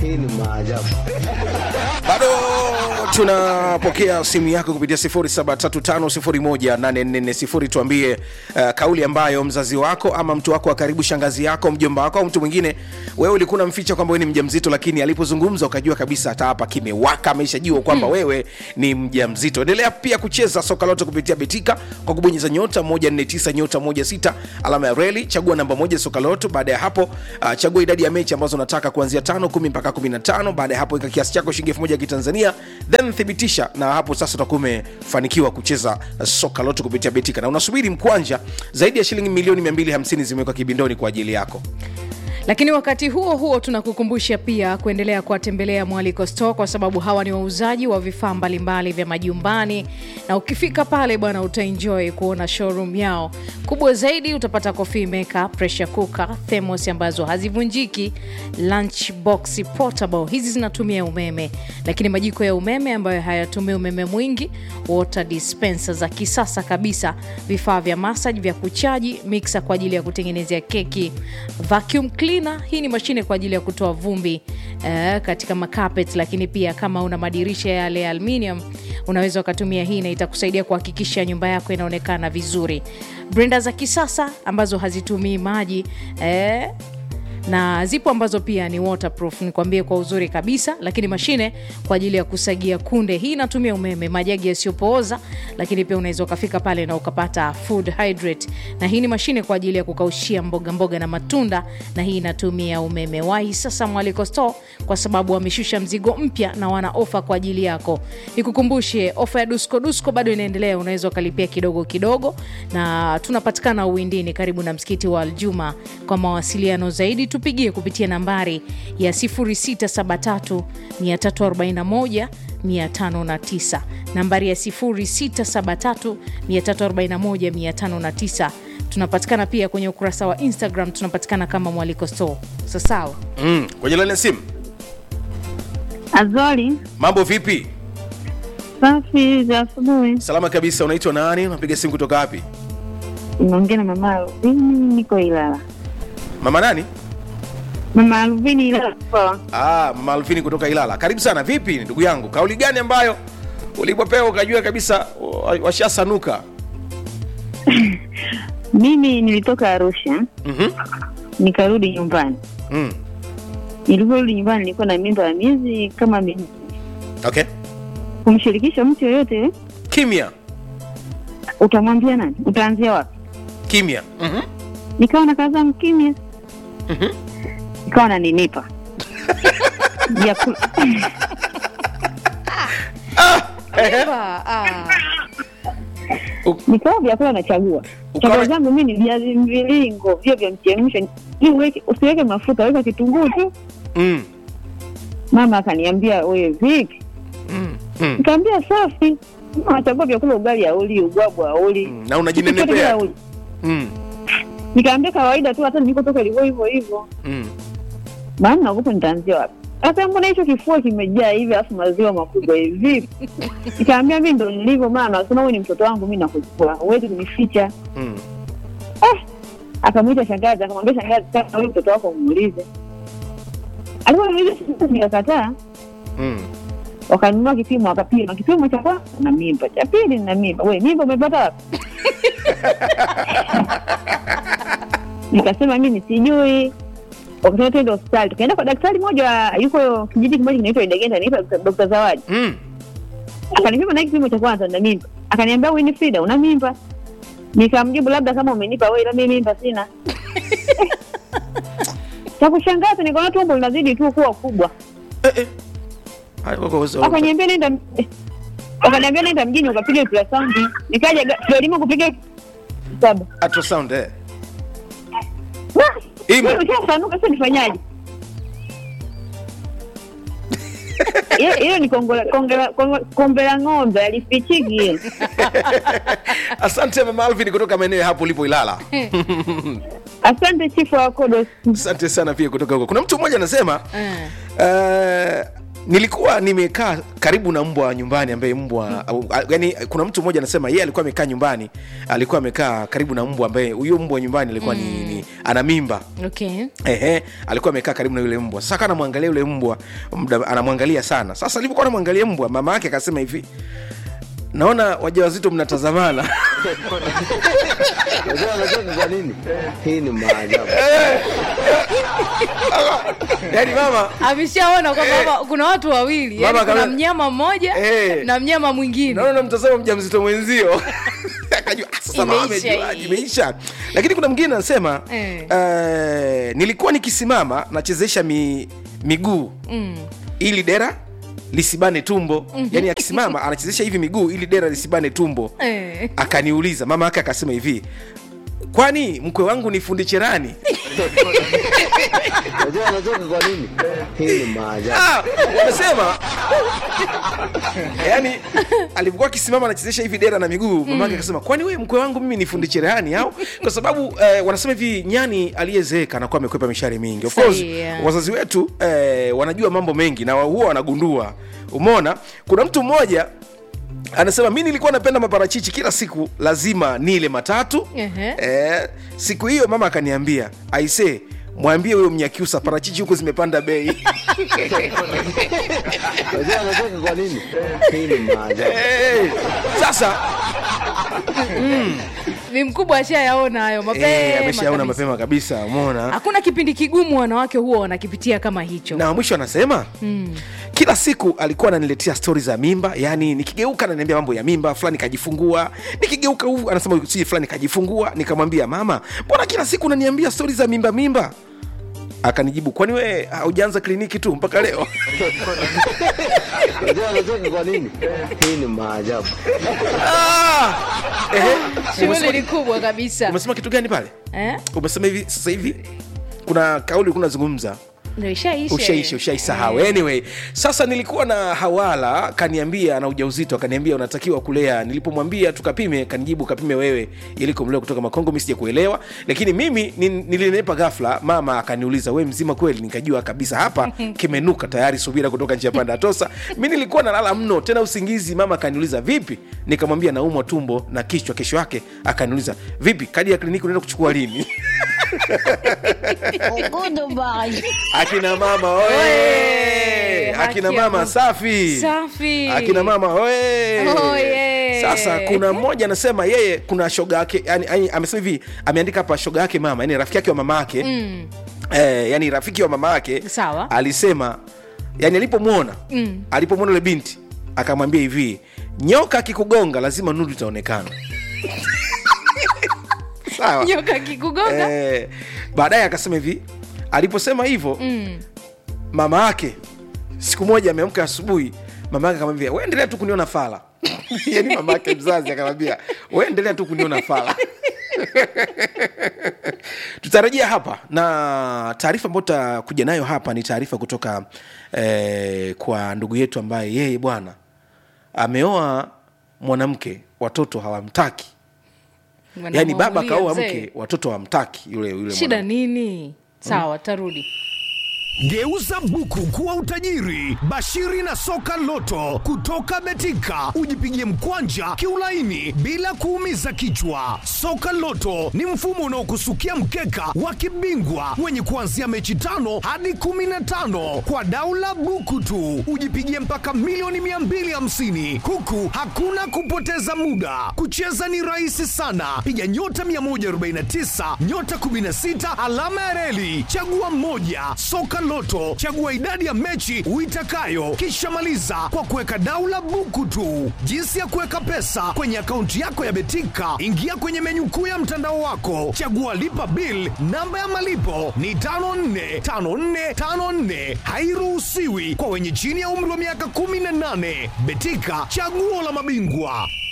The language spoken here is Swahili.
Hii ni maajabu. bado tunapokea simu yako kupitia 0735018440 tuambie uh, kauli ambayo mzazi wako ama mtu wako wa karibu shangazi yako mjomba wako au mtu mwingine wewe ulikuwa unamficha kwamba wewe ni mjamzito lakini alipozungumza ukajua kabisa hata hapa kimewaka ameshajua kwamba hmm. wewe ni mjamzito endelea pia kucheza soka lote kupitia betika kwa kubonyeza nyota 149 nyota 16 alama ya reli chagua namba moja soka lote baada ya hapo uh, chagua idadi ya mechi ambazo unataka kuanzia tano kumi mpaka 15 baada ya hapo weka kiasi chako shilingi elfu moja ya kitanzania then thibitisha na hapo sasa utakuwa umefanikiwa kucheza uh, soka lote kupitia betika na unasubiri mkwanja zaidi ya shilingi milioni 250 zimewekwa kibindoni kwa ajili yako lakini wakati huo huo tunakukumbusha pia kuendelea kuwatembelea mwaliko store kwa sababu hawa ni wauzaji wa vifaa mbalimbali vya majumbani na ukifika pale bwana utaenjoy kuona showroom yao kubwa zaidi utapata coffee maker pressure cooker thermos ambazo hazivunjiki lunch box portable hizi zinatumia umeme lakini majiko ya umeme ambayo hayatumii umeme mwingi water dispenser za kisasa kabisa vifaa vya massage vya kuchaji mixer kwa ajili ya kutengenezea keki vacuum cleaner hii ni mashine kwa ajili ya kutoa vumbi eh, katika makapet lakini pia kama una madirisha yale ya aluminium unaweza ukatumia hii na itakusaidia kuhakikisha nyumba yako inaonekana vizuri brenda za kisasa ambazo hazitumii maji eh, na zipo ambazo pia ni waterproof nikwambie kwa uzuri kabisa lakini mashine kwa ajili ya kusagia kunde hii inatumia umeme majagi yasiyopooza lakini pia unaweza ukafika pale na ukapata food hydrate na hii ni mashine kwa ajili ya kukaushia mboga mboga na matunda na hii inatumia umeme wahi sasa mwaliko store kwa sababu wameshusha mzigo mpya na wana ofa kwa ajili yako nikukumbushe ofa ya dusko dusko bado inaendelea unaweza ukalipia kidogo kidogo na tunapatikana uwindini karibu na msikiti wa aljuma kwa mawasiliano zaidi tupigie kupitia nambari ya 0673 341 509 nambari ya 0673 341 509 tunapatikana pia kwenye ukurasa wa instagram tunapatikana kama mwaliko store sasawa mm. kwenye laini ya simu Azori, mambo vipi safi za asubuhi. salama kabisa unaitwa nani unapiga simu kutoka wapi Unaongea na mama Alvini, niko Ilala. mama nani Mama Alvini Ilala poa. ah, mama alfini kutoka ilala karibu sana vipi ndugu yangu kauli gani ambayo ulipopewa ukajua kabisa wa- washasanuka Mimi nilitoka Arusha mm-hmm. nikarudi nyumbani. mm. Niliporudi nyumbani nilikuwa na mimba ya miezi kama minne. okay Kumshirikisha mtu yoyote, kimya utamwambia nani? Utaanzia wapi? kimya mm-hmm. Nikawa na kaza mkimya, Mhm. nikawa naninipa Vyakula- Eva, ah. nikawa vyakula nachagua Ukawa- chakula zangu mi ni viazi mviringo vio vya mchemsho Ni uweke- usiweke mafuta weka kitunguu tu mm. mama akaniambia we vipi mm. mm. nikaambia safi Mama anachagua vyakula ugali auli ubwabwa auli Mm. na unajinenepea mm. nikaambia kawaida tu hata nilikotoka ilikuwa hivyo hivyo mm. maana naogopa nitaanzia wapi sasa mbona hicho kifua kimejaa hivi alafu maziwa makubwa hivi nikaambia mi ndo nilivyo maana nasema wewe ni mtoto wangu mi nakuchukua huwezi kunificha mm. akamwita shangazi akamwambia shangazi kama huyu mtoto wako muulize aliponiuliza shangazi nikakataa mm. wakanunua kipimo wakapima kipimo cha kwanza na mimba cha pili na mimba we mimba umepata wapi nikasema mimi sijui wakasema tuende hospitali tukaenda kwa daktari mmoja yuko kijiji kimoja kinaitwa idegenda anaitwa dokta zawadi mm. akanipima na hiki kipimo cha kwanza na mimba akaniambia winifrida una mimba nikamjibu labda kama umenipa we ila mimi mimba sina cha kushangaza nikaona tumbo linazidi tu kuwa kubwa eh, eh. Haya, wako- wako- wakaniambia nenda wakaniambia nenda mjini ukapiga ultrasound nikaja ga- gharima kupiga saba ultrasound eh. Ah, Imo. wewe ushasanuka sasa nifanyaje Hiyo- hiyo ni kongola- kongola- kongo- kombe la ng'ombe alifichiki hiyo asante mama alvin kutoka maeneo ya hapo ulipo ilala asante chifu wa kodos asante sana pia kutoka huko kuna mtu mmoja anasema Eh. uh, nilikuwa nimekaa karibu na mbwa nyumbani ambaye mbwa au- a- yani kuna mtu mmoja anasema yeye alikuwa amekaa nyumbani alikuwa amekaa karibu na mbwa ambaye huyo mbwa nyumbani alikuwa ni, ni ana mimba okay Ehe, alikuwa amekaa karibu na yule mbwa. Sasa akawa anamwangalia yule mbwa, muda anamwangalia sana. Sasa alipokuwa anamwangalia mbwa, mama yake akasema hivi, naona wajawazito mnatazamana. Unajua anacheka kwa nini? Hii ni maajabu. Yaani mama ameshaona kwamba hapa kuna watu wawili yani Mama kuna kama- mnyama mmoja Eh. na mnyama mwingine naona namtazama mjamzito mwenzio akajua "Ah, sasa mama Imeisha amejua, hii." imeisha lakini kuna mwingine anasema Eh. eh, nilikuwa nikisimama nachezesha mi, miguu mm. ili dera lisibane tumbo yani akisimama anachezesha hivi miguu ili dera lisibane tumbo eh. akaniuliza mama yake akasema hivi kwani mkwe wangu ni fundi cherani Unajua anacheka kwa nini? Hii ni maajabu. Ah, wamesema yani alivyokuwa akisimama anachezesha hivi dera na miguu mama yake akasema kwani wewe mkwe wangu mimi ni fundi cherehani au kwa sababu eh, wanasema hivi nyani aliyezeeka anakuwa amekwepa mishari mingi of course Sahi, yeah. wazazi wetu eh, wanajua mambo mengi na huwa wanagundua umeona kuna mtu mmoja anasema mi nilikuwa napenda maparachichi kila siku lazima nile matatu Ehe. eh, siku hiyo mama akaniambia aise mwambie huyo mnyakiusa parachichi huko zimepanda bei Unajua anacheka kwa nini? Hii ni maajabu. Eh, sasa ni mkubwa ashayaona hayo eh, mapema ameshaona kabisa. mapema kabisa umeona hakuna kipindi kigumu wanawake huwa wanakipitia kama hicho na mwisho anasema mm. kila siku alikuwa ananiletea stori za mimba yani nikigeuka ananiambia mambo ya mimba fulani kajifungua nikigeuka huvu anasema si fulani kajifungua nikamwambia mama mbona kila siku unaniambia stori za mimba mimba akanijibu kwani we haujaanza kliniki tu mpaka leo Unajua anacheka kwa nini? Hii ni maajabu. Ah! Ehe. shughuli Umesema- ni kubwa kabisa umesema kitu gani pale eh? umesema hivi sasa hivi kuna kauli kunazungumza ndio ishaisha ushaisha ushaisahau anyway sasa nilikuwa na hawala kaniambia ana ujauzito akaniambia unatakiwa kulea nilipomwambia tukapime kanijibu kapime wewe ili kumlea kutoka makongo mi sija kuelewa lakini mimi ni- nilinepa ghafla mama akaniuliza we mzima kweli nikajua kabisa hapa kimenuka tayari subira kutoka nchi ya panda ya tosa mi nilikuwa nalala mno tena usingizi mama akaniuliza vipi nikamwambia naumwa tumbo na kichwa kesho yake akaniuliza vipi kadi ya kliniki unaenda kuchukua lini akina mama oye Oye! akina Haki ya mama Mungu. safi Safi. akina mama oye Oye! sasa kuna mmoja anasema yeye kuna shoga yake yani, yani, amesema hivi ameandika hapa shoga yake mama yani rafiki yake wa mama yake mm. eh, yani rafiki wa mama yake Sawa. alisema yani alipomwona mm. alipomwona ule binti akamwambia hivi nyoka akikugonga lazima nuru itaonekana sawa nyoka kikugonga eh, baadaye akasema hivi aliposema hivyo mm. mama yake siku moja ameamka asubuhi mama yake akamwambia we endelea tu kuniona fala yani mama yake mzazi akamwambia we endelea tu kuniona fala tutarejea hapa na taarifa ambayo tutakuja nayo hapa ni taarifa kutoka eh, kwa ndugu yetu ambaye yeye bwana ameoa mwanamke watoto hawamtaki yaani baba Wanamuulia kaoa mzee. mke watoto hawamtaki yule yule shida mwanamke. nini sawa tarudi Geuza buku kuwa utajiri. Bashiri na soka loto kutoka Betika, ujipigie mkwanja kiulaini bila kuumiza kichwa. Soka loto ni mfumo unaokusukia mkeka wa kibingwa wenye kuanzia mechi tano hadi kumi na tano kwa daula buku tu, ujipigie mpaka milioni 250 huku hakuna kupoteza muda. Kucheza ni rahisi sana, piga nyota 149 nyota 16 alama ya reli, chagua mmoja. Soka Loto, chagua idadi ya mechi uitakayo, kisha maliza kwa kuweka daula buku tu. Jinsi ya kuweka pesa kwenye akaunti yako ya Betika, ingia kwenye menyu kuu ya mtandao wako, chagua lipa bill. Namba ya malipo ni 545454, hairuhusiwi kwa wenye chini ya umri wa miaka 18. Betika, chaguo la mabingwa.